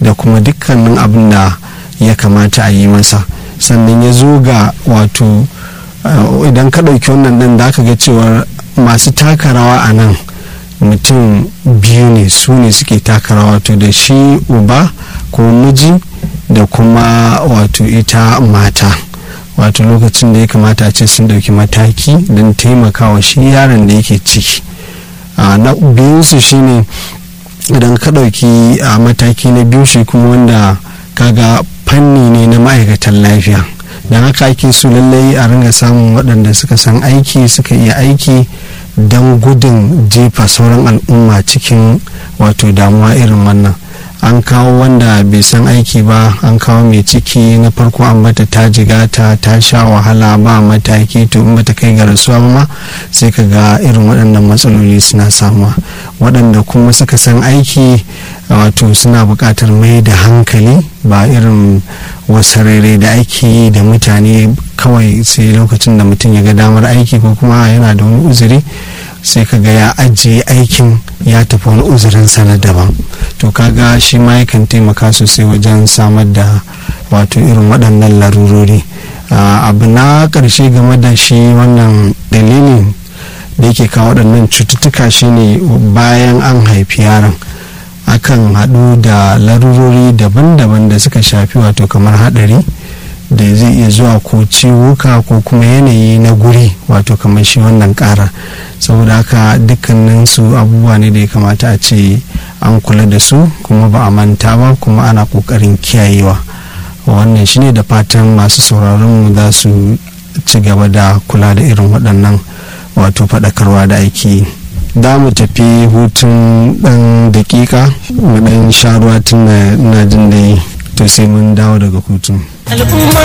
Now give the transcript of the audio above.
da kuma dukkanin abin da ya kamata a yi masa sannan ya zo ga wato idan ka ɗauki wannan ɗin da aka ga cewar masu taka rawa a nan mutum biyu ne su ne suke taka rawa wato da shi uba ko miji da kuma wato ita mata wato lokacin da ya kamata a ce sun ɗauki mataki don taimakawa shi yaron da yake ciki na biyunsu shine idan ka ɗauki a mataki na biyu shi kuma wanda kaga fanni ne na ma'aikatan lafiya don haka ake so lallai a ringa samun waɗanda suka san aiki suka iya aiki don gudun jefa sauran al'umma cikin wato damuwa irin wannan an kawo wanda bai san aiki ba an kawo mai ciki na farko an bata ta jigata ta sha wahala ba mataki to in bata kai ga rasuwa ma sai ka ga irin waɗannan matsaloli suna samuwa waɗanda kuma suka san aiki wato suna buƙatar mai da hankali ba irin wasarere da ake yi da mutane kawai sai lokacin da mutum ya ga damar aiki ko kuma yana da wani uzuri sai ka ga ya ajiye aikin ya tafi wani uzurin na daban to kaga shi ma yakan taimaka sosai wajen samar da wato irin waɗannan larurori abu na ƙarshe game da shi wannan dalilin da yake kawo waɗannan cututtuka shine bayan an haifi yaron akan haɗu da larurori daban-daban da suka shafi wato kamar haɗari da zai iya zuwa ko ciwuka ko kuma yanayi na guri wato kamar shi wannan ƙara saboda haka dukkanin su abubuwa ne da ya kamata a ce an kula da su kuma ba a manta ba kuma ana ƙoƙarin kiyayewa wannan shine da fatan masu sauraron mu za su ci gaba da kula da irin waɗannan wato faɗakarwa da ake yi da mu tafi hutun ɗan dakika mu ɗan sha ruwa tun na jin da to sai mun dawo daga hutun